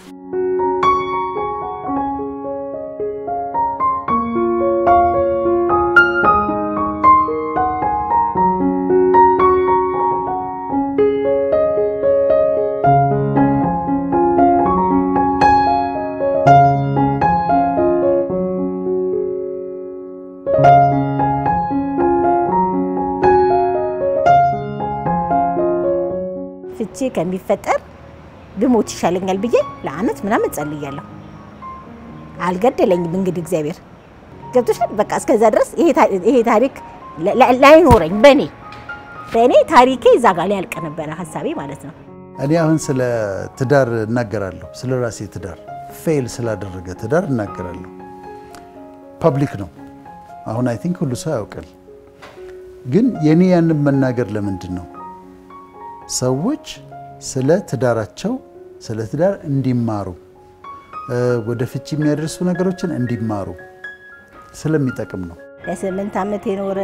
ፍቺ ከሚፈጠር ብሞት ይሻለኛል ብዬ ለአመት ምናምን ጸልያለሁ። አልገደለኝም። እንግዲህ እግዚአብሔር ገብቶሻል። በቃ እስከዛ ድረስ ይሄ ታሪክ ላይኖረኝ በእኔ በእኔ ታሪኬ እዛ ጋር ሊያልቅ ነበረ ሀሳቤ ማለት ነው። እኔ አሁን ስለ ትዳር እናገራለሁ። ስለ ራሴ ትዳር ፌል ስላደረገ ትዳር እናገራለሁ። ፐብሊክ ነው። አሁን አይ ቲንክ ሁሉ ሰው ያውቃል። ግን የኔ ያንን መናገር ለምንድን ነው? ሰዎች ስለ ትዳራቸው ስለ ትዳር እንዲማሩ ወደ ፍቺ የሚያደርሱ ነገሮችን እንዲማሩ ስለሚጠቅም ነው። ለስምንት ዓመት የኖረ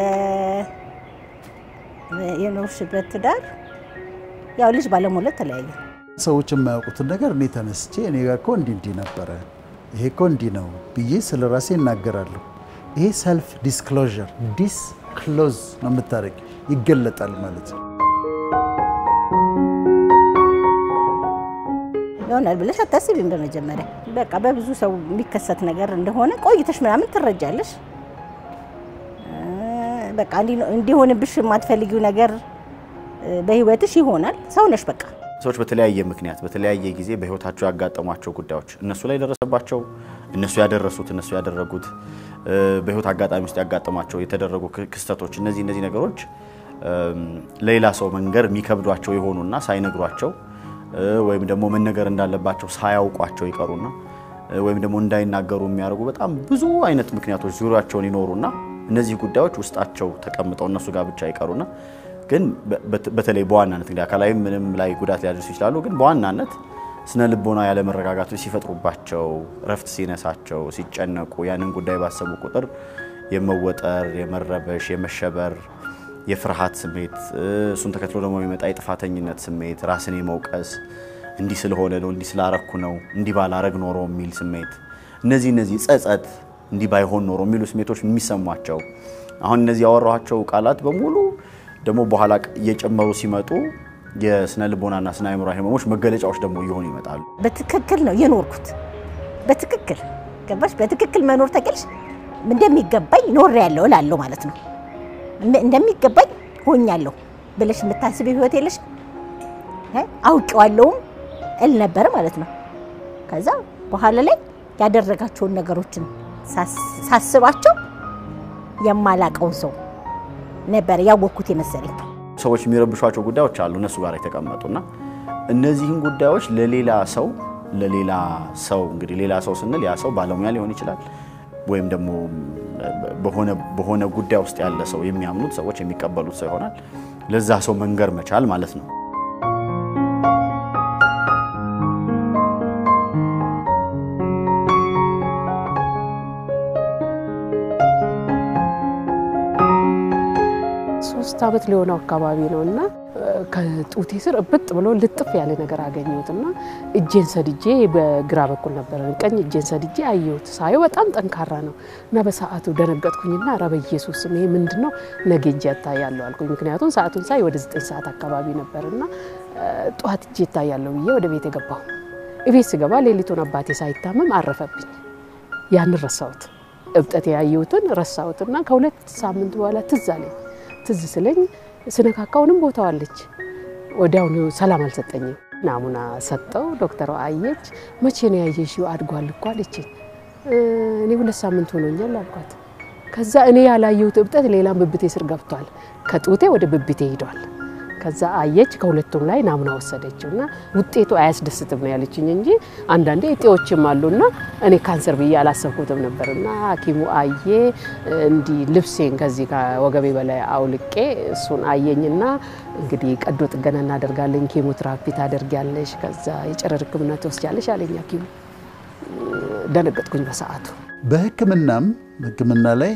የኖርሽበት ትዳር ያው ልጅ ባለመውለድ ተለያየ። ሰዎች የማያውቁትን ነገር እኔ ተነስቼ እኔ ጋር እኮ እንዲህ እንዲህ ነበረ፣ ይሄ እኮ እንዲህ ነው ብዬ ስለ ራሴ እናገራለሁ። ይሄ ሰልፍ ዲስክሎዥር ዲስክሎዝ ነው የምታደርግ ይገለጣል ማለት ነው። ይሆናል ብለሽ አታስቢም። በመጀመሪያ በቃ በብዙ ሰው የሚከሰት ነገር እንደሆነ ቆይተሽ ምናምን ትረጃለሽ። በቃ እንዲሆንብሽ የማትፈልጊው ነገር በህይወትሽ ይሆናል። ሰው ነሽ በቃ። ሰዎች በተለያየ ምክንያት በተለያየ ጊዜ በህይወታቸው ያጋጠሟቸው ጉዳዮች እነሱ ላይ ደረሰባቸው፣ እነሱ ያደረሱት፣ እነሱ ያደረጉት በህይወት አጋጣሚ ውስጥ ያጋጠሟቸው የተደረጉ ክስተቶች እነዚህ እነዚህ ነገሮች ለሌላ ሰው መንገር የሚከብዷቸው የሆኑና ሳይነግሯቸው ወይም ደግሞ መነገር እንዳለባቸው ሳያውቋቸው ይቀሩና ወይም ደግሞ እንዳይናገሩ የሚያደርጉ በጣም ብዙ አይነት ምክንያቶች ዙሪያቸውን ይኖሩና እነዚህ ጉዳዮች ውስጣቸው ተቀምጠው እነሱ ጋር ብቻ ይቀሩና ግን በተለይ በዋናነት እንግዲህ አካላዊ ምንም ላይ ጉዳት ሊያደርሱ ይችላሉ። ግን በዋናነት ስነ ልቦና ያለመረጋጋቶች ሲፈጥሩባቸው፣ እረፍት ሲነሳቸው፣ ሲጨነቁ ያንን ጉዳይ ባሰቡ ቁጥር የመወጠር፣ የመረበሽ፣ የመሸበር የፍርሃት ስሜት እሱን ተከትሎ ደግሞ የሚመጣ የጥፋተኝነት ስሜት፣ ራስን የመውቀስ እንዲህ ስለሆነ ነው፣ እንዲህ ስላረኩ ነው፣ እንዲህ ባላረግ ኖሮ የሚል ስሜት፣ እነዚህ እነዚህ ጸጸት፣ እንዲህ ባይሆን ኖሮ የሚሉ ስሜቶች የሚሰሟቸው አሁን እነዚህ ያወራኋቸው ቃላት በሙሉ ደግሞ በኋላ እየጨመሩ ሲመጡ የስነ ልቦናና ስነ አእምሮ ህመሞች መገለጫዎች ደግሞ እየሆኑ ይመጣሉ። በትክክል ነው የኖርኩት። በትክክል ገባሽ? በትክክል መኖር ተቀልሽ እንደሚገባኝ ኖር ያለው እላለሁ ማለት ነው እንደሚገባኝ ሆኛለሁ ብለሽ የምታስብ ህይወት የለሽ። አውቄዋለሁም እል ነበር ማለት ነው። ከዛ በኋላ ላይ ያደረጋቸውን ነገሮችን ሳስባቸው የማላቀውን ሰው ነበር ያወቅኩት የመሰለኝ። ሰዎች የሚረብሿቸው ጉዳዮች አሉ እነሱ ጋር የተቀመጡና እነዚህን ጉዳዮች ለሌላ ሰው ለሌላ ሰው እንግዲህ ሌላ ሰው ስንል ያ ሰው ባለሙያ ሊሆን ይችላል ወይም ደግሞ በሆነ ጉዳይ ውስጥ ያለ ሰው የሚያምኑት ሰዎች የሚቀበሉት ሰው ይሆናል። ለዛ ሰው መንገር መቻል ማለት ነው። ሶስት ዓመት ሊሆነው አካባቢ ነው እና ከጡቴ ስር እብጥ ብሎ ልጥፍ ያለ ነገር አገኘሁት እና እጄን ሰድጄ በግራ በኩል ነበረ ቀኝ እጄን ሰድጄ አየሁት። ሳየው በጣም ጠንካራ ነው እና በሰዓቱ ደነገጥኩኝና ኧረ በኢየሱስ ስም ይሄ ምንድን ነው? ነገ እጄ እታያለሁ አልኩኝ። ምክንያቱም ሰዓቱን ሳይ ወደ ዘጠኝ ሰዓት አካባቢ ነበርና ጠዋት እጄ እታያለሁ ብዬ ወደ ቤት የገባሁ። እቤት ስገባ ሌሊቱን አባቴ ሳይታመም አረፈብኝ። ያን ረሳሁት፣ እብጠት ያየሁትን ረሳሁትና ከሁለት ሳምንት በኋላ ትዝ አለኝ። ትዝ ስለኝ ስነካካውንም ቦታዋለች። ወዲያውኑ ሰላም አልሰጠኝም። ናሙና ሰጠው። ዶክተሯ አየች። መቼ ነው ያየሽው? አድጓል እኮ አለችኝ። እኔ ሁለት ሳምንት ሆኖኛል አልኳት። ከዛ እኔ ያላየሁት እብጠት ሌላም ብብቴ ስር ገብቷል። ከጡቴ ወደ ብብቴ ሂዷል። ከዛ አየች። ከሁለቱም ላይ ናሙና ወሰደችው እና ውጤቱ አያስደስትም ነው ያለችኝ እንጂ አንዳንዴ እጤዎችም አሉና እኔ ካንሰር ብዬ አላሰብኩትም ነበርና ሐኪሙ አየ እንዲህ ልብሴን ከዚህ ከወገቤ በላይ አውልቄ እሱን አየኝና እንግዲህ ቀዶ ጥገና እናደርጋለን፣ ኬሞትራፒ ታደርጊያለሽ፣ ከዛ የጨረር ሕክምና ትወስጃለሽ አለኝ ሐኪሙ። ደነገጥኩኝ በሰዓቱ። በሕክምናም ሕክምና ላይ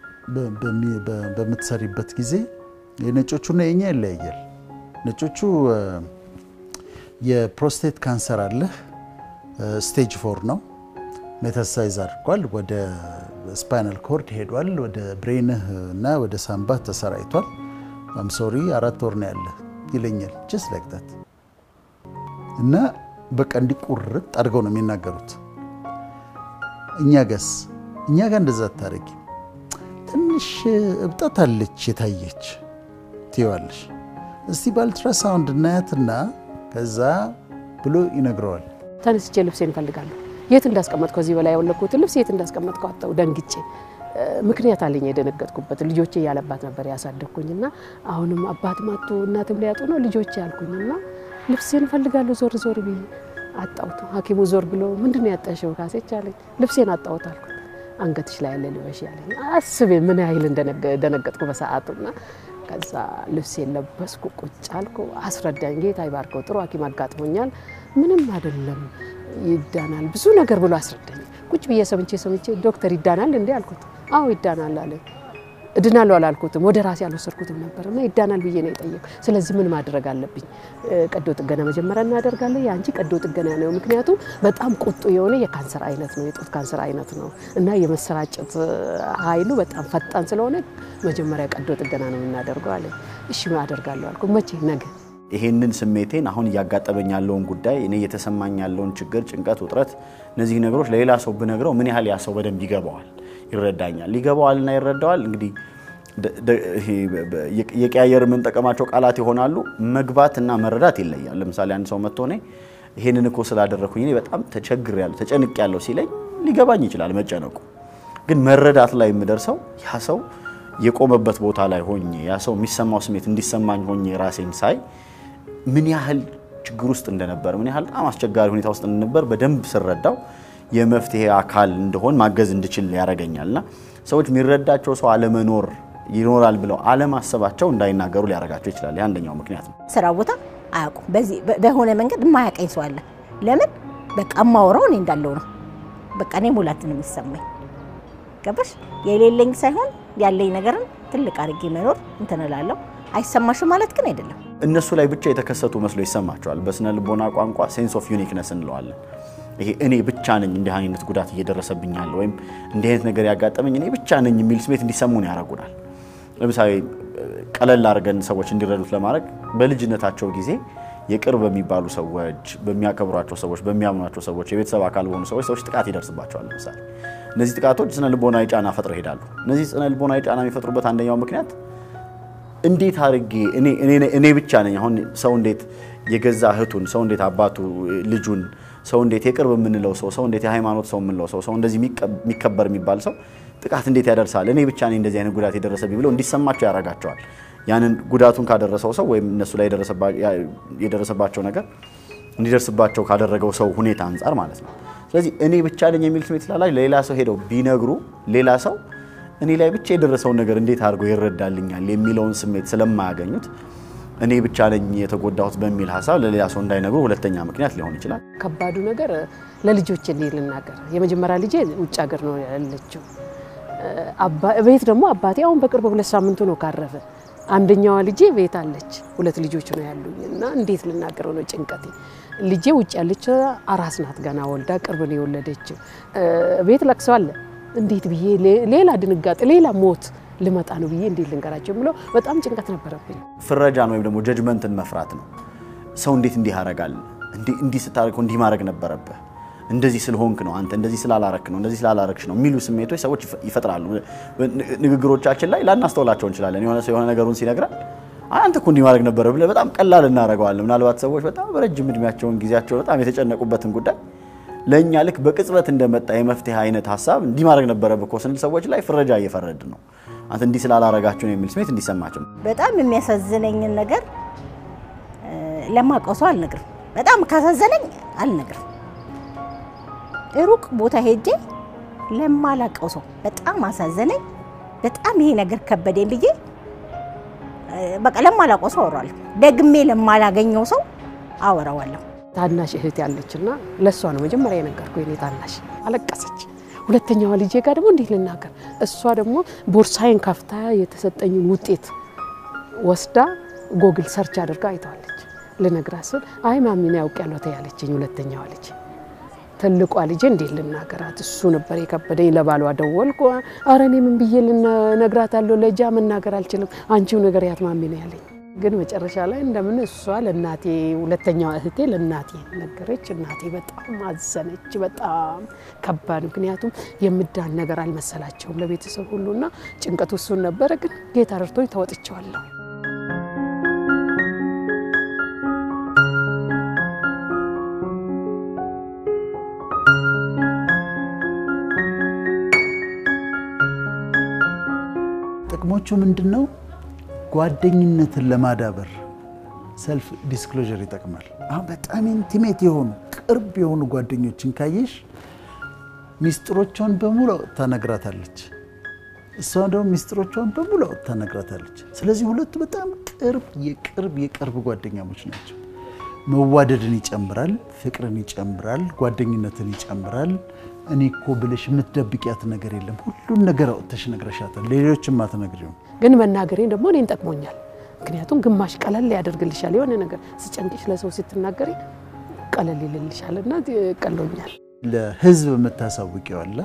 በምትሰሪበት ጊዜ የነጮቹና የኛ ይለያያል። ነጮቹ የፕሮስቴት ካንሰር አለህ ስቴጅ ፎር ነው። ሜታሳይዝ አድርጓል። ወደ ስፓይናል ኮርድ ሄዷል። ወደ ብሬንህ እና ወደ ሳምባህ ተሰራይቷል። አም ሶሪ አራት ወር ነው ያለ ይለኛል። ጀስት ላይክ ታት እና በቃ እንዲቁርጥ አድርገው ነው የሚናገሩት። እኛ ጋስ እኛ ጋር እንደዛ አታረጊ፣ ትንሽ እብጠት አለች የታየች ትይዋለሽ። እስቲ በአልትራሳውንድ እናያትና ከዛ ብሎ ይነግረዋል። ተነስቼ ልብሴን እፈልጋለሁ። የት እንዳስቀመጥኩ ከዚህ በላይ ያወለኩትን ልብስ የት እንዳስቀመጥኩ አጣሁ። ደንግጬ ምክንያት አለኝ የደነገጥኩበት። ልጆቼ ያለባት ነበር ያሳደግኩኝና አሁንም አባትም አጡ እናትም ሊያጡ ነው ልጆቼ ያልኩኝና ልብሴን እፈልጋለሁ ዞር ዞር ብዬ አጣሁት። ሐኪሙ ዞር ብሎ ምንድን ነው ያጣሽው ካሴች አለኝ። ልብሴን አጣሁት አልኩት። አንገትሽ ላይ ያለ ልበሽ ያለኝ። አስቤ ምን ያህል እንደደነገጥኩ በሰዓቱና ከዛ ልብሴን ለበስኩ ቁጭ አልኩ። አስረዳኝ። ጌታ ይባርከው ጥሩ ሐኪም አጋጥሞኛል፣ ምንም አይደለም ይዳናል፣ ብዙ ነገር ብሎ አስረዳኝ። ቁጭ ብዬ ሰምቼ ሰምቼ ዶክተር ይዳናል እንዴ አልኩት። አዎ ይዳናል አለ። እድናለሁ አላልኩትም፣ ወደ ራሴ አልወሰድኩትም ነበር እና ይዳናል ብዬ ነው የጠየቁ። ስለዚህ ምን ማድረግ አለብኝ? ቀዶ ጥገና መጀመሪያ እናደርጋለን። የአንቺ ቀዶ ጥገና ነው፣ ምክንያቱም በጣም ቁጡ የሆነ የካንሰር አይነት ነው፣ የጡት ካንሰር አይነት ነው እና የመሰራጨት ኃይሉ በጣም ፈጣን ስለሆነ መጀመሪያ ቀዶ ጥገና ነው የምናደርገው አለ። እሺ አደርጋለሁ አልኩ። መቼ? ነገ። ይሄንን ስሜቴን አሁን እያጋጠመኝ ያለውን ጉዳይ እኔ እየተሰማኝ ያለውን ችግር፣ ጭንቀት፣ ውጥረት እነዚህ ነገሮች ለሌላ ሰው ብነግረው ምን ያህል ያ ሰው በደንብ ይገባዋል ይረዳኛል ይገባዋልና ይረዳዋል። እንግዲህ የቀያየር የምንጠቀማቸው ቃላት ይሆናሉ። መግባት እና መረዳት ይለያል። ለምሳሌ አንድ ሰው መጥቶ እኔ ይሄንን እኮ ስላደረኩኝ እኔ በጣም ተቸግሬያለሁ ተጨንቄያለሁ ሲለኝ ሊገባኝ ይችላል መጨነቁ። ግን መረዳት ላይ የምደርሰው ያ ሰው የቆመበት ቦታ ላይ ሆኜ ያ ሰው የሚሰማው ስሜት እንዲሰማኝ ሆኜ ራሴን ሳይ ምን ያህል ችግር ውስጥ እንደነበር ምን ያህል በጣም አስቸጋሪ ሁኔታ ውስጥ እንደነበር በደንብ ስረዳው የመፍትሄ አካል እንደሆን ማገዝ እንድችል ያደርገኛል። እና ሰዎች የሚረዳቸው ሰው አለመኖር ይኖራል ብለው አለማሰባቸው እንዳይናገሩ ሊያደርጋቸው ይችላል። የአንደኛው ምክንያት ነው። ስራ ቦታ አያውቁም። በዚህ በሆነ መንገድ የማያውቀኝ ሰው አለ። ለምን በቃ የማወራው እኔ እንዳለው ነው። በቃ እኔ ሙላት ነው የሚሰማኝ። ገባሽ? የሌለኝ ሳይሆን ያለኝ ነገርን ትልቅ አድርጌ መኖር እንትን እላለሁ። አይሰማሽም ማለት ግን አይደለም። እነሱ ላይ ብቻ የተከሰቱ መስሎ ይሰማቸዋል። በስነ ልቦና ቋንቋ ሴንስ ኦፍ ዩኒክነስ እንለዋለን። ይሄ እኔ ብቻ ነኝ እንዲህ አይነት ጉዳት እየደረሰብኝ ያለ ወይም እንዲህ አይነት ነገር ያጋጠመኝ እኔ ብቻ ነኝ የሚል ስሜት እንዲሰሙን ያደርጉናል። ለምሳሌ ቀለል አድርገን ሰዎች እንዲረዱት ለማድረግ በልጅነታቸው ጊዜ የቅርብ በሚባሉ ሰዎች፣ በሚያከብሯቸው ሰዎች፣ በሚያምኗቸው ሰዎች፣ የቤተሰብ አካል በሆኑ ሰዎች ሰዎች ጥቃት ይደርስባቸዋል። ለምሳሌ እነዚህ ጥቃቶች ስነ ልቦናዊ ጫና ፈጥረው ይሄዳሉ። እነዚህ ስነ ልቦናዊ ጫና የሚፈጥሩበት አንደኛው ምክንያት እንዴት አድርጌ እኔ ብቻ ነኝ አሁን ሰው እንዴት የገዛ እህቱን ሰው እንዴት አባቱ ልጁን ሰው እንዴት የቅርብ የምንለው ሰው ሰው እንዴት የሃይማኖት ሰው የምንለው ሰው ሰው እንደዚህ የሚከበር የሚባል ሰው ጥቃት እንዴት ያደርሳል? እኔ ብቻ ነኝ እንደዚህ አይነት ጉዳት የደረሰብኝ ብለው እንዲሰማቸው ያደርጋቸዋል። ያንን ጉዳቱን ካደረሰው ሰው ወይም እነሱ ላይ የደረሰባቸው ነገር እንዲደርስባቸው ካደረገው ሰው ሁኔታ አንጻር ማለት ነው። ስለዚህ እኔ ብቻ ነኝ የሚል ስሜት ስላላቸው ለሌላ ሰው ሄደው ቢነግሩ ሌላ ሰው እኔ ላይ ብቻ የደረሰውን ነገር እንዴት አድርጎ ይረዳልኛል የሚለውን ስሜት ስለማያገኙት እኔ ብቻ ነኝ የተጎዳሁት በሚል ሀሳብ ለሌላ ሰው እንዳይነግሩ ሁለተኛ ምክንያት ሊሆን ይችላል። ከባዱ ነገር ለልጆች እንዲህ ልናገር፣ የመጀመሪያ ልጄ ውጭ ሀገር ነው ያለችው። ቤት ደግሞ አባቴ አሁን በቅርብ ሁለት ሳምንቱ ነው ካረፈ። አንደኛዋ ልጄ ቤት አለች። ሁለት ልጆች ነው ያሉኝ እና እንዴት ልናገረው ነው ጭንቀቴ። ልጄ ውጭ ያለች አራስ ናት፣ ገና ወልዳ ቅርብ ነው የወለደችው። ቤት ለቅሶ አለ። እንዴት ብዬ ሌላ ድንጋጤ፣ ሌላ ሞት ልመጣ ነው ብዬ እንዴት ልንገራቸው የምለው በጣም ጭንቀት ነበረብኝ። ፍረጃን ወይም ደግሞ ጀጅመንትን መፍራት ነው። ሰው እንዴት እንዲህ ያደርጋል? እንዲህ ስታደርግ እንዲህ ማድረግ ነበረብህ፣ እንደዚህ ስለሆንክ ነው አንተ፣ እንደዚህ ስላላረክ ነው፣ እንደዚህ ስላላረክሽ ነው የሚሉ ስሜቶች ሰዎች ይፈጥራሉ። ንግግሮቻችን ላይ ላናስተውላቸው እንችላለን። የሆነ ሰው የሆነ ነገሩን ሲነግረን አንተ እኮ እንዲህ ማድረግ ነበረ ብለህ በጣም ቀላል እናደርገዋለን። ምናልባት ሰዎች በጣም በረጅም እድሜያቸውን ጊዜያቸውን በጣም የተጨነቁበትን ጉዳይ ለእኛ ልክ በቅጽበት እንደመጣ የመፍትሄ አይነት ሀሳብ እንዲህ ማድረግ ነበረብህ እኮ ስንል ሰዎች ላይ ፍረጃ እየፈረድን ነው። አንተ እንዲህ ስላላረጋችሁ ነው የሚል ስሜት እንዲሰማቸው ነው። በጣም የሚያሳዝነኝን ነገር ለማውቀው ሰው አልነግርም። በጣም ካሳዘነኝ አልነግርም። ሩቅ ቦታ ሄጄ ለማላውቀው ሰው በጣም አሳዘነኝ፣ በጣም ይሄ ነገር ከበደኝ ብዬ በቃ ለማላውቀው ሰው አወራዋለሁ። ደግሜ ለማላገኘው ሰው አወራዋለሁ። ታናሽ እህት ያለችና ለእሷ ነው መጀመሪያ የነገርኩ። የኔ ታናሽ አለቀሰች። ሁለተኛዋ ልጄ ጋር ደግሞ እንዴት ልናገር? እሷ ደግሞ ቦርሳዬን ከፍታ የተሰጠኝን ውጤት ወስዳ ጎግል ሰርች አድርጋ አይተዋለች። ልነግራት ስል አይ ማሚን ያውቅ ያለው ተያለችኝ። ሁለተኛዋ ልጅ ትልቋ ልጄ እንዴት ልናገራት? እሱ ነበር የከበደኝ። ለባሏ ደወልኩ። አረ እኔ ምን ብዬ ልነግራታለሁ? ለጃ መናገር አልችልም፣ አንቺው ነገር ያትማሚ ነው ያለኝ። ግን መጨረሻ ላይ እንደምን እሷ ለእናቴ ሁለተኛዋ እህቴ ለእናቴ ነገረች። እናቴ በጣም አዘነች። በጣም ከባድ፣ ምክንያቱም የምዳን ነገር አልመሰላቸውም ለቤተሰብ ሁሉና ጭንቀቱ እሱን ነበረ። ግን ጌታ ረድቶኝ ተወጥቼዋለሁ። ጥቅሞቹ ምንድን ነው? ጓደኝነትን ለማዳበር ሰልፍ ዲስክሎዥር ይጠቅማል። አሁን በጣም ኢንቲሜት የሆኑ ቅርብ የሆኑ ጓደኞችን ካየሽ ሚስጥሮቿን በሙሉ አውጥታ ነግራታለች። እሷ ደግሞ ሚስጥሮቿን በሙሉ አውጥታ ነግራታለች። ስለዚህ ሁለቱ በጣም ቅርብ የቅርብ የቅርብ ጓደኛሞች ናቸው። መዋደድን ይጨምራል፣ ፍቅርን ይጨምራል፣ ጓደኝነትን ይጨምራል። እኔ እኮ ብለሽ የምትደብቂያት ነገር የለም። ሁሉን ነገር አውጥተሽ ነግረሻታል። ሌሎችም አትነግሪውም። ግን መናገሬን ደግሞ እኔን ጠቅሞኛል። ምክንያቱም ግማሽ ቀለል ያደርግልሻል። የሆነ ነገር ስጨንቅሽ ለሰው ስትናገሪ ቀለል ይልልሻል እና ቀሎኛል። ለህዝብ የምታሳውቂው አለ፣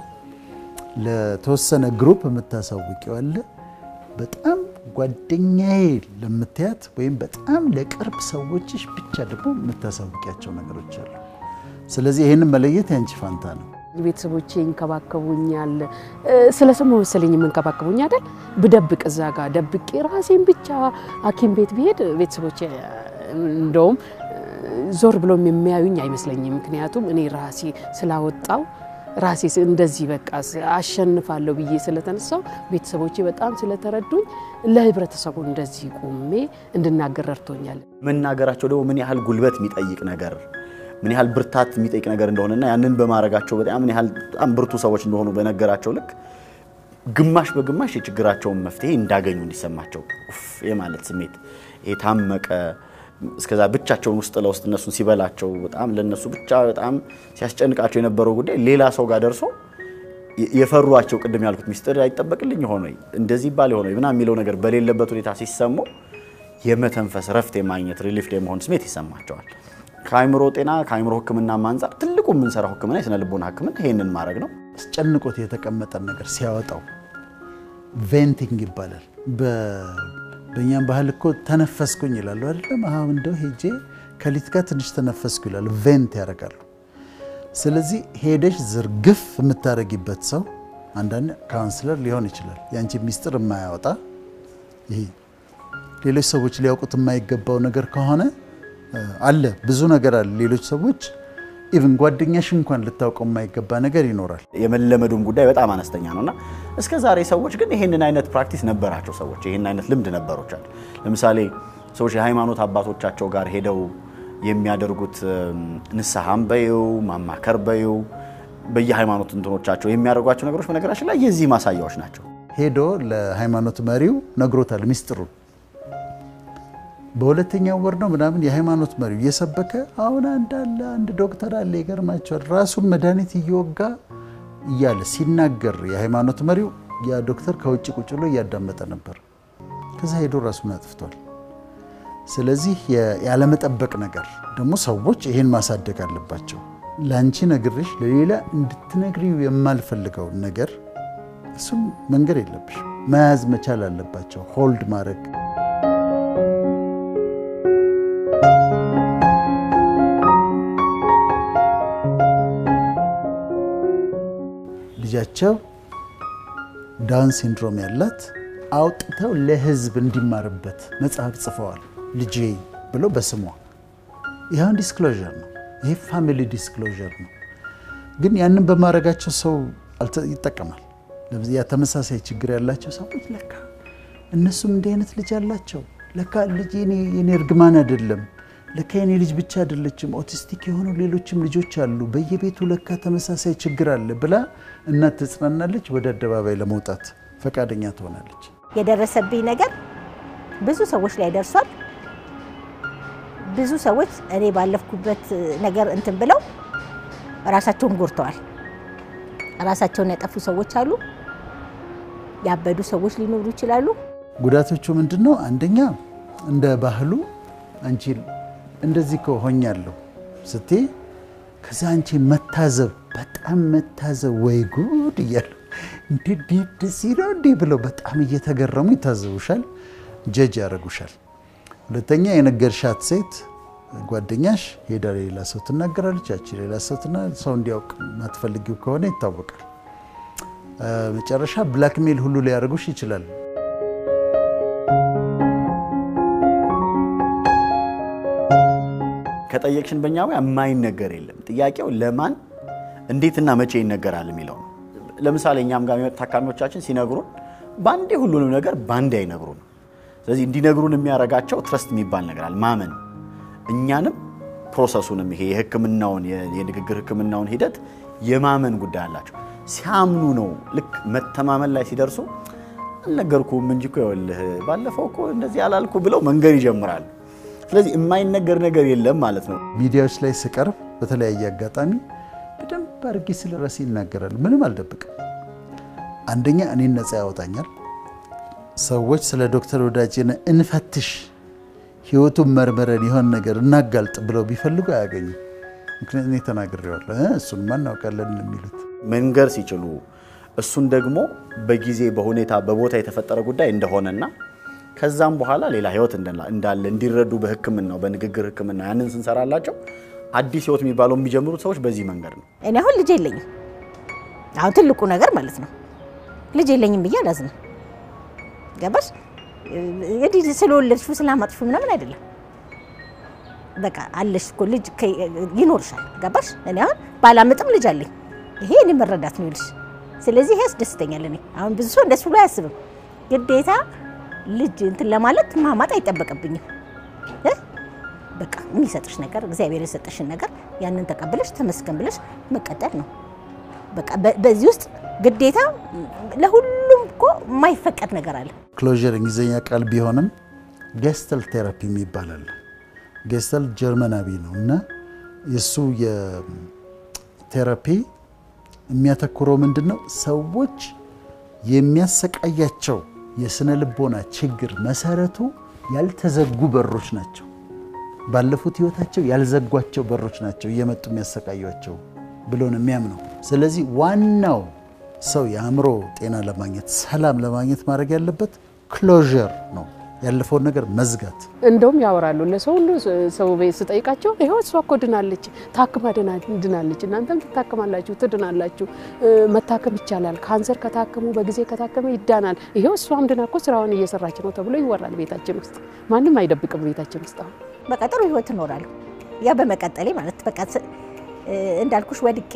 ለተወሰነ ግሩፕ የምታሳውቂው አለ። በጣም ጓደኛዬ ለምትያት ወይም በጣም ለቅርብ ሰዎችሽ ብቻ ደግሞ የምታሳውቂያቸው ነገሮች አሉ። ስለዚህ ይህንን መለየት ያንቺ ፋንታ ነው። ቤተሰቦቼ ይንከባከቡኛል። ስለ ስሙ መሰለኝ የምንከባከቡኝ አይደል? ብደብቅ እዛ ጋር ደብቄ ራሴን ብቻ ሐኪም ቤት ብሄድ ቤተሰቦቼ እንደውም ዞር ብሎም የሚያዩኝ አይመስለኝም። ምክንያቱም እኔ ራሴ ስላወጣው ራሴ እንደዚህ በቃ አሸንፋለሁ ብዬ ስለተነሳው ቤተሰቦቼ በጣም ስለተረዱኝ ለህብረተሰቡ እንደዚህ ቆሜ እንድናገር ረድቶኛል። መናገራቸው ደግሞ ምን ያህል ጉልበት የሚጠይቅ ነገር ምን ያህል ብርታት የሚጠይቅ ነገር እንደሆነና ያንን በማድረጋቸው በጣም ምን ያህል በጣም ብርቱ ሰዎች እንደሆኑ በነገራቸው ልክ ግማሽ በግማሽ የችግራቸውን መፍትሄ እንዳገኙ እንዲሰማቸው ኡፍ የማለት ስሜት የታመቀ እስከዛ ብቻቸውን ውስጥ ለውስጥ እነሱን ሲበላቸው በጣም ለነሱ ብቻ በጣም ሲያስጨንቃቸው የነበረው ጉዳይ ሌላ ሰው ጋር ደርሶ የፈሯቸው ቅድም ያልኩት ሚስጥር አይጠበቅልኝ ሆኖ እንደዚህ ባል ሆኖ ምናምን የሚለው ነገር በሌለበት ሁኔታ ሲሰሙ የመተንፈስ ረፍት የማግኘት ሪሊፍ የመሆን ስሜት ይሰማቸዋል። ከአእምሮ ጤና ከአእምሮ ሕክምና አንጻር ትልቁ የምንሰራው ሕክምና የስነ ልቦና ሕክምና ይሄንን ማድረግ ነው። አስጨንቆት የተቀመጠን ነገር ሲያወጣው ቬንቲንግ ይባላል። በእኛም ባህል እኮ ተነፈስኩኝ ይላሉ አይደለም? አሁን እንደው ሄጄ ከሊት ጋር ትንሽ ተነፈስኩ ይላሉ። ቬንት ያደርጋሉ። ስለዚህ ሄደሽ ዝርግፍ የምታደርጊበት ሰው አንዳንድ ካውንስለር ሊሆን ይችላል። የአንቺ ሚስጥር የማያወጣ ይሄ ሌሎች ሰዎች ሊያውቁት የማይገባው ነገር ከሆነ አለ ብዙ ነገር አለ። ሌሎች ሰዎች ኢቭን ጓደኛሽ እንኳን ልታውቀው የማይገባ ነገር ይኖራል። የመለመዱም ጉዳይ በጣም አነስተኛ ነው እና እስከ ዛሬ ሰዎች ግን ይህንን አይነት ፕራክቲስ ነበራቸው። ሰዎች ይህን አይነት ልምድ ነበሮቻል። ለምሳሌ ሰዎች የሃይማኖት አባቶቻቸው ጋር ሄደው የሚያደርጉት ንስሐም በይው ማማከር በይው በየሃይማኖት እንትኖቻቸው የሚያደርጓቸው ነገሮች በነገራችን ላይ የዚህ ማሳያዎች ናቸው። ሄዶ ለሃይማኖት መሪው ነግሮታል ሚስጥሩን በሁለተኛው ወር ነው ምናምን የሃይማኖት መሪው እየሰበከ አሁን አንድ አለ አንድ ዶክተር አለ ይገርማቸዋል፣ ራሱን መድኃኒት እየወጋ እያለ ሲናገር የሃይማኖት መሪው ያ ዶክተር ከውጭ ቁጭ ብሎ እያዳመጠ ነበር። ከዛ ሄዶ ራሱን አጥፍቷል። ስለዚህ ያለመጠበቅ ነገር ደግሞ ሰዎች ይሄን ማሳደግ አለባቸው። ለአንቺ ነግሬሽ ለሌላ እንድትነግሪው የማልፈልገውን ነገር እሱም መንገድ የለብሽ መያዝ መቻል አለባቸው። ሆልድ ማድረግ ልጃቸው ዳውን ሲንድሮም ያላት አውጥተው ለሕዝብ እንዲማርበት መጽሐፍ ጽፈዋል። ልጄ ብሎ በስሟ ይኸውን ዲስክሎዥር ነው። ይሄ ፋሚሊ ዲስክሎዥር ነው። ግን ያንን በማድረጋቸው ሰው ይጠቀማል። ያ ተመሳሳይ ችግር ያላቸው ሰዎች ለካ እነሱም እንዲህ አይነት ልጅ አላቸው፣ ለካ ልጅ የኔ እርግማን አይደለም፣ ለካ የኔ ልጅ ብቻ አይደለችም፣ ኦቲስቲክ የሆኑ ሌሎችም ልጆች አሉ፣ በየቤቱ ለካ ተመሳሳይ ችግር አለ ብላ እናት ትጽናናለች። ወደ አደባባይ ለመውጣት ፈቃደኛ ትሆናለች። የደረሰብኝ ነገር ብዙ ሰዎች ላይ ደርሷል። ብዙ ሰዎች እኔ ባለፍኩበት ነገር እንትን ብለው ራሳቸውን ጎድተዋል። ራሳቸውን ያጠፉ ሰዎች አሉ። ያበዱ ሰዎች ሊኖሩ ይችላሉ። ጉዳቶቹ ምንድን ነው? አንደኛ እንደ ባህሉ አንቺ እንደዚህ ከሆኛለሁ ስትይ ከዛ አንቺ መታዘብ በጣም መታዘብ ወይ ጉድ እያሉ እንዲህ ደስ ይለው እንዲህ ብለው በጣም እየተገረሙ ይታዘቡሻል፣ ጀጅ ያደርጉሻል። ሁለተኛ የነገርሻት ሴት ጓደኛሽ ሄዳ ሌላ ሰው ትናገራለች። ያቺ ሌላ ሰው ሰው እንዲያውቅ ማትፈልጊው ከሆነ ይታወቃል። መጨረሻ ብላክሜል ሁሉ ሊያደርጉሽ ይችላል። ከጠየቅሽን በእኛ ሙያ የማይነገር የለም። ጥያቄው ለማን እንዴትና መቼ ይነገራል የሚለው ነው። ለምሳሌ እኛም ጋር የሚመጡ ታካሚዎቻችን ሲነግሩን በአንዴ ሁሉንም ነገር በአንዴ አይነግሩን። ስለዚህ እንዲነግሩን የሚያደርጋቸው ትረስት የሚባል ነገር አለ፣ ማመን እኛንም ፕሮሰሱንም ይሄ የሕክምናውን የንግግር ሕክምናውን ሂደት የማመን ጉዳይ አላቸው። ሲያምኑ ነው ልክ መተማመን ላይ ሲደርሱ አልነገርኩም እንጂ እኮ ይኸውልህ ባለፈው እኮ እንደዚህ አላልኩ ብለው መንገር ይጀምራሉ። ስለዚህ የማይነገር ነገር የለም ማለት ነው። ሚዲያዎች ላይ ስቀርብ በተለያየ አጋጣሚ በደንብ አድርጌ ስለ ራሴ ይናገራል። ምንም አልደብቅም። አንደኛ እኔን ነፃ ያወጣኛል። ሰዎች ስለ ዶክተር ወዳጄነ እንፈትሽ ህይወቱን መርምረን የሆን ነገር እናጋልጥ ብለው ቢፈልጉ አያገኙም። ምክንያቱም እኔ ተናግሬዋለሁ፣ እሱንማ እናውቃለን የሚሉት መንገር ሲችሉ እሱን ደግሞ በጊዜ በሁኔታ በቦታ የተፈጠረ ጉዳይ እንደሆነና ከዛም በኋላ ሌላ ህይወት እንዳለ እንዲረዱ በህክምናው በንግግር ህክምና ያንን ስንሰራላቸው አዲስ ህይወት የሚባለው የሚጀምሩት ሰዎች በዚህ መንገድ ነው። እኔ አሁን ልጅ የለኝም። አሁን ትልቁ ነገር ማለት ነው ልጅ የለኝም ብዬ አላዝንም። ገባሽ? እንግዲህ ስለወለድሽው ስላማጥሽው ምናምን አይደለም። በቃ አለሽ እኮ ልጅ ይኖርሻል። ገባሽ? እኔ አሁን ባላምጥም ልጅ አለኝ። ይሄ እኔ መረዳት ነው ይልሽ። ስለዚህ ይሄ ያስደስተኛል። እኔ አሁን ብዙ ሰው እንደሱ ብሎ አያስብም። ግዴታ ልጅ እንትን ለማለት ማማጥ አይጠበቅብኝም። በቃ የሚሰጥሽ ነገር እግዚአብሔር የሰጠሽን ነገር ያንን ተቀብለሽ ተመስገን ብለሽ መቀጠል ነው። በቃ በዚህ ውስጥ ግዴታ ለሁሉም እኮ የማይፈቀድ ነገር አለ። ክሎዥር እንግሊዝኛ ቃል ቢሆንም ጌስተል ቴራፒ ይባላል። ጌስተል ጀርመናዊ ነው እና የእሱ የቴራፒ የሚያተኩረው ምንድን ነው? ሰዎች የሚያሰቃያቸው የስነ ልቦና ችግር መሰረቱ ያልተዘጉ በሮች ናቸው። ባለፉት ህይወታቸው ያልዘጓቸው በሮች ናቸው እየመጡ የሚያሰቃያቸው ብሎ ነው የሚያምነው። ስለዚህ ዋናው ሰው የአእምሮ ጤና ለማግኘት ሰላም ለማግኘት ማድረግ ያለበት ክሎዥር ነው፣ ያለፈውን ነገር መዝጋት። እንደውም ያወራሉ ለሰው ሁሉ ሰው ቤት ስጠይቃቸው ይኸው እሷ እኮ ድናለች፣ ታክማ ድናለች፣ እናንተም ትታክማላችሁ፣ ትድናላችሁ፣ መታከም ይቻላል፣ ካንሰር ከታከሙ በጊዜ ከታከመ ይዳናል፣ ይኸው እሷም ድና እኮ ስራውን እየሰራች ነው ተብሎ ይወራል ቤታችን ውስጥ። ማንም አይደብቅም ቤታችን ውስጥ አሁን በቃ ጥሩ ህይወት እኖራለሁ። ያ በመቀጠሌ ማለት በቃ እንዳልኩሽ ወድቄ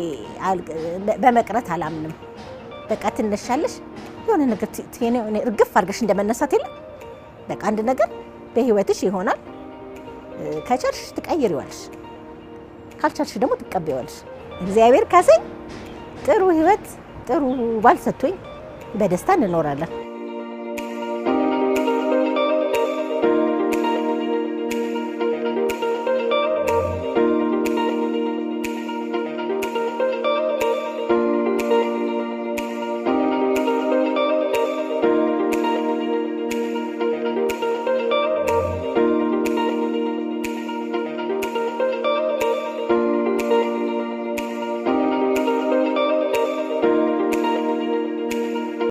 በመቅረት አላምንም። በቃ ትነሻለሽ፣ የሆነ ነገር እርግፍ አድርገሽ እንደመነሳት የለም። በቃ አንድ ነገር በህይወትሽ ይሆናል። ከቻልሽ ትቀይሪዋለሽ፣ ካልቻልሽ ደግሞ ትቀበይዋለሽ። እግዚአብሔር ካሰኝ ጥሩ ህይወት ጥሩ ባል ሰጥቶኝ በደስታ እንኖራለን።